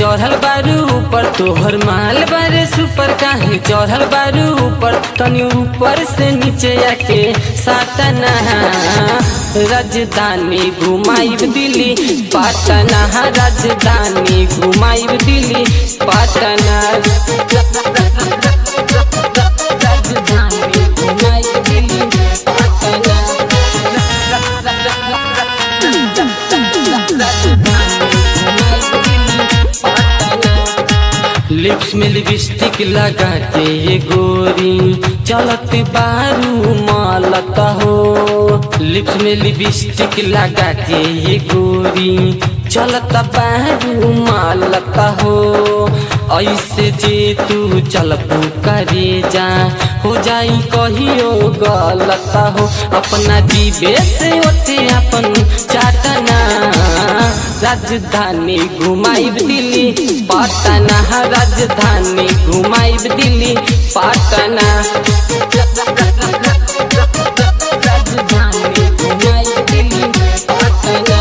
चढ़ल बारू ऊपर तोहर माल बारे सुपर काहे चढ़ल बारू ऊपर तनी ऊपर से नीचे आके सातना राजधानी घुमाइब दिल्ली पाटना राजधानी घुमाइब दिल्ली पाटना राजधानी घुमाइब दिल्ली पाटना लिप्स में लिपस्टिक लगा के ये गोरी चलत बारू मालत हो लिप्स में लिपस्टिक लगा के ये गोरी चलत बारू मालत हो ऐसे जे तू चलबू करे जा हो जाई कहियो गलत हो अपना जीवे से ओते अपन चाटना राजधानी घुमाइब दिल्ली पाटना राजधानी घुमाइब दिल्ली पाटना राजधानी घुमाइब दिल्ली पाटना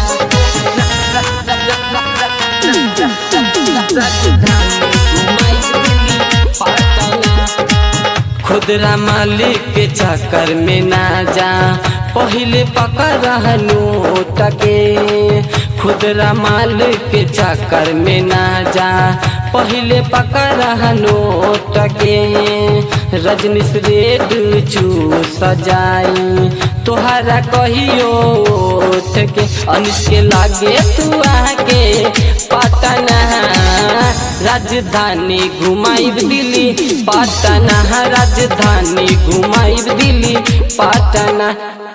राजधानी घुमाइब दिल्ली पाटना खुदरा मालिक के चक्कर में ना जा पहले पकड़ नोट के खुदरा मालिक के चक्कर में ना जा पहले पकड़ नोट के रजनीश रेड चू सजाई तोहरा कहियो उठ के अनिस के लागे तू आके पटना राजधानी घुमाइब दिल्ली पाटना राजधानी घुमाइब दिल्ली पाटना